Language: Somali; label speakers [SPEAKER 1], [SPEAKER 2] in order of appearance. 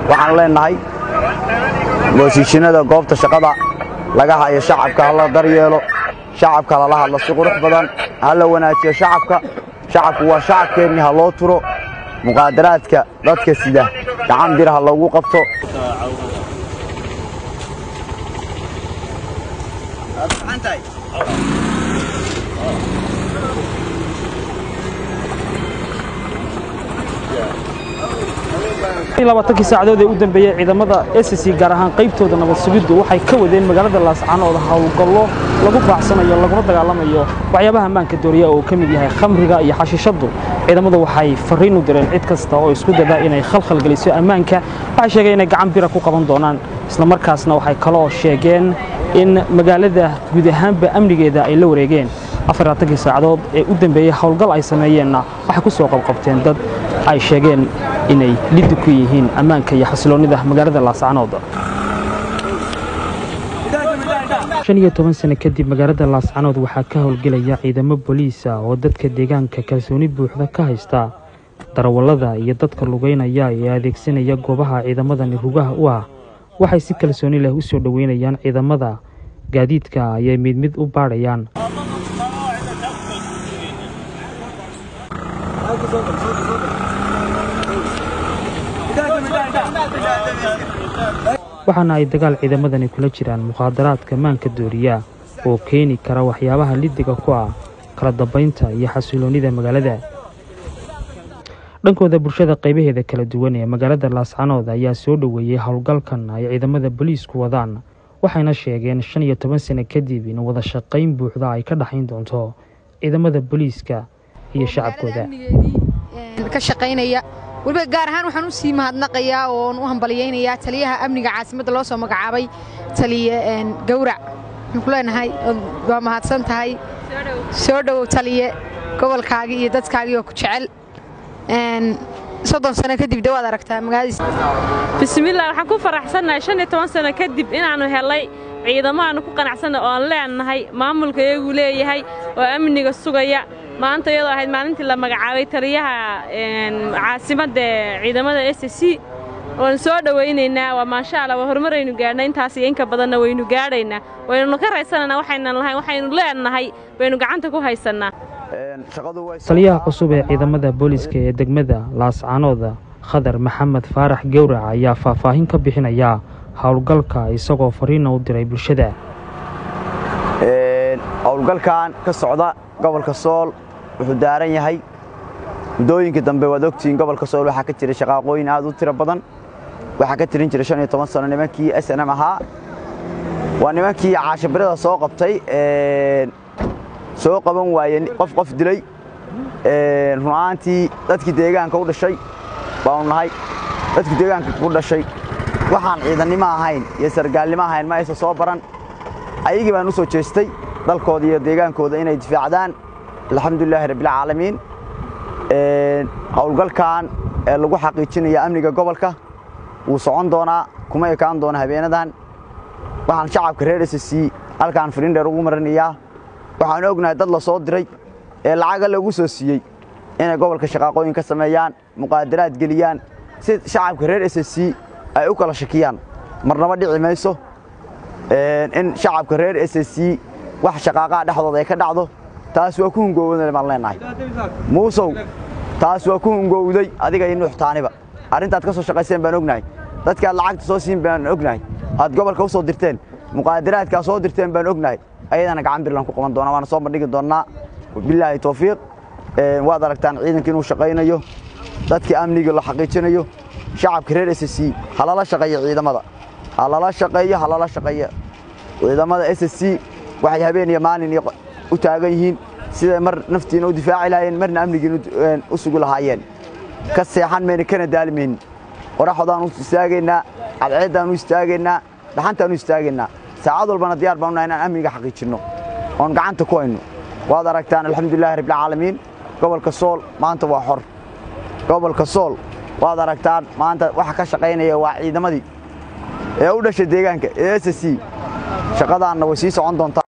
[SPEAKER 1] waxaan leenahay mooshiishinada goobta shaqada laga hayo shacabka hala daryeelo shacabka lala hadlo si qurux badan hala wanaajiyo shacabka shacabku waa shacabkeennii ha loo turo muqaadaraadka dadka sida gacan bir ha loogu qabto
[SPEAKER 2] labaatankii saacadood ee u dambeeyey ciidamada SSC gaar ahaan qaybtooda nabad sugiddu waxay ka wadeen magaalada laascaanood howlgallo lagu baacsanayo laguna dagaalamayo waxyaabaha ammaanka dooriya oo uu ka mid yahay khamriga iyo xashiishaddu ciidamadu waxay farriin u direen cid kasta oo isku dada inay khalkhal geliso ammaanka waxay sheegeen inay gacan bira ku qaban doonaan islamarkaasna waxay kaloo sheegeen in magaalada guud ahaanba amnigeeda ay la wareegeen afarlaatankii saacadood ee u dambeeyey howlgal ay sameeyeenna waxay ku soo qabqabteen dad ay sheegeen inay liddi ku yihiin ammaanka iyo xasiloonnida magaalada laascaanood shan iyo toban sano kadib magaalada laascaanood waxaa ka howlgelaya ciidamo boliisa oo dadka deegaanka kalsooni buuxda ka haysta darawallada iyo dadka lugaynaya ee adeegsanaya goobaha ciidamadani rugaha u ah waxay si kalsooni leh u soo dhoweynayaan ciidamada gaadiidka ayay mid mid u baadhayaan waxaana ay dagaal ciidamadani kula jiraan mukhaadaraadka maanka dooriya oo keeni kara waxyaabaha liddiga ku ah kala dambaynta iyo xasiloonnida magaalada dhankooda bulshada qaybaheeda kala duwan ee magaalada laascanood ayaa soo dhoweeyey howlgalkan ay ciidamada boliisku wadaan waxayna sheegeen shan iyo toban sano kadib in wada shaqayn buuxda ay ka dhaxayn doonto ciidamada boliiska iyo shacabkooda
[SPEAKER 3] ka shaqaynaya weliba gaar ahaan waxaan u sii mahadnaqayaa oon u hambaliyaynayaa taliyaha amniga caasimadda loo soo magacaabay taliye gawrac waxaan ku leenahay waa mahadsan tahay soo dhowow taliye gobolkaagii iyo dadkaagii oo ku jecel soddon sano kadib de waad aragtaa magaaladiis
[SPEAKER 4] bismillaah waxaan ku faraxsannahay shan iyo toban sano kadib inaannu helay ciidamo aannu ku qanacsanna oo aan leenahay maamulka iyagu leeyahay oo amniga sugaya maanta iyadoo ahayd maalintii la magacaabay taliyaha caasimadda ciidamada s c waan soo dhowaynaynaa waa maasha allah waa horumaraynu gaadhnay intaas iyo inka badanna waynu gaadhaynaa waynunu ka raysananaa waxaynan lahayn waxaynu leenahay baynu gacanta ku haysannaa
[SPEAKER 2] taliyaha cusub ee ciidamada booliiska ee degmada laascaanooda khadar maxamed faarax gowrac ayaa faahfaahin ka bixinaya howlgalka isagoo fariina u diray bulshada
[SPEAKER 1] howlgalkan ka socda gobolka sool wuxuu daaran yahay muddooyinkii dambe waad ogtihiin gobolka sool waxaa ka jiray shaqaaqooyin aad u tiro badan waxaa ka tirin jiray shan iyo toban sano nimankii s n m ahaa waa nimankii caashibirada soo qabtay soo qaban waaye qof qof dilay run ahaantii dadkii deegaanka u dhashay baanu nahay dadkii deegaanka ku dhashay waxaan ciidannimo ahayn iyo sargaalnimo ahayn ma aysan soo baran ayagii baan u soo jeestay dalkooda iyo deegaankooda inay difaacdaan alxamdulilaahi rabbilcaalamiin howlgalkan ee lagu xaqiijinaya amniga gobolka wuu socon doonaa kuma ekaan doona habeenadan waxaan shacabka reer s c halkaan firiindheer ugu marinayaa waxaan ognahay dad la soo diray ee lacaga lagu soo siiyey inay gobolka shaqaaqooyin ka sameeyaan muqaadaraad geliyaan si shacabka reer s c ay u kala shakiyaan marnaba dhici mayso in shacabka reer s c wax shaqaaqaha dhexdooda ay ka dhacdo taas waa ku hungowday baan leenahay muusow taas waa ku hungowday adiga iyo nuuxtaaniba arrintaad ka soo shaqayseen baan ognahay dadkaad lacagta soo siin baan ognahay aad gobolka u soo dirteen muqaadaraadkaa soo dirteen baan ognahay ayadana gacan birlan ku qaban doonaa waana soo bandhigi doonnaa bilaahi towfiiq waad aragtaan ciidanka inuu shaqaynayo dadka amniga la xaqiijinayo shacabka reer s c halala shaqeeya ciidamada halala shaqeeyo halala shaqeeya ciidamada s c waxay habeen iyo maalin u taagan yihiin siday mar naftiina u difaaci lahaayeen marna amnigiina u sugi lahaayeen ka seexan mayna kana daalimaynin qoraxdaan u istaagaynaa cadceeddaan u istaagaynaa dhaxantaan u istaagaynaa saacad walbana diyaar baan unahay inaan amniga xaqiijinno oon gacanta ku hayno waad aragtaan alxamdulilahi rabbilcaalamiin gobolka sool maanta waa xor gobolka sool waad aragtaan maanta waxa ka shaqaynaya waa ciidamadii ee u dhashay deegaanka ee s c shaqadaanna way sii socon doontaa